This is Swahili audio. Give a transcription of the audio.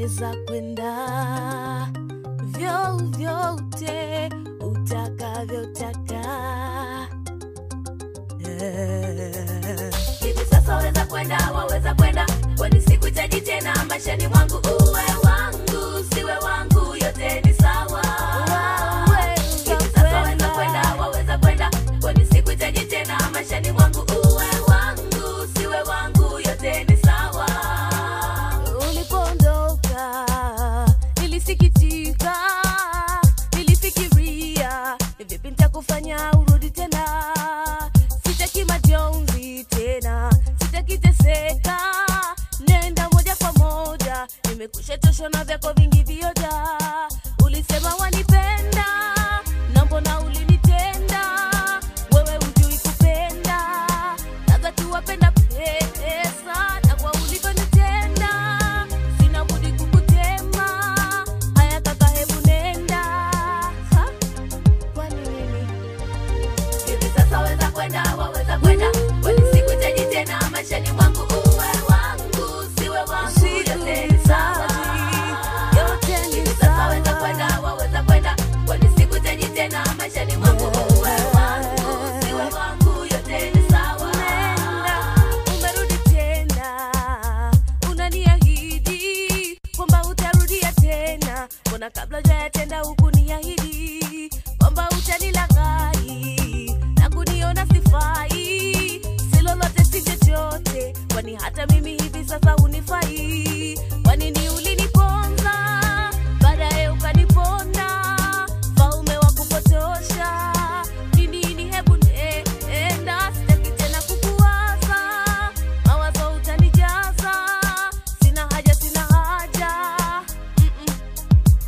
waweza kwenda vyovyote utakavyotaka Eh. hivi sasa waweza kwenda waweza kwenda kwani sikuhitaji tena maishani mwangu uwe wangu siwe wangu yote ni sawa hivi sasa waweza kwenda waweza kwenda kwani sikuhitaji tena maishani mwangu uwe wangu siwe wangu yote ni sawa ulipoondoka nilisikitika nilifikiria ni vipi nitakufanya urudi tena sitaki majonzi tena sitaki teseka nenda moja kwa moja nimekusha choshwa na vyako vingi vioja ulisema wanipenda na mbona ulinitenda wewe hujui kupenda labda tuwapenda pesa na kwa ulivyonitenda sina budi kukutema haya kaka hebu nenda Ha? kwani nini hivi sasa waweza kwenda waweza kwenda kwani sikuhitaji tena maishani mwangu uwe wangu siwe wangu yote ni sawa yote ni hivi sasa waweza kwenda waweza kwenda kwani sikuhitaji tena maishani mwangu uwe wangu siwe wangu yote ni sawa Nenda, umerudi tena unaniahidi kwamba utarudia tena mbona kabla hujayatenda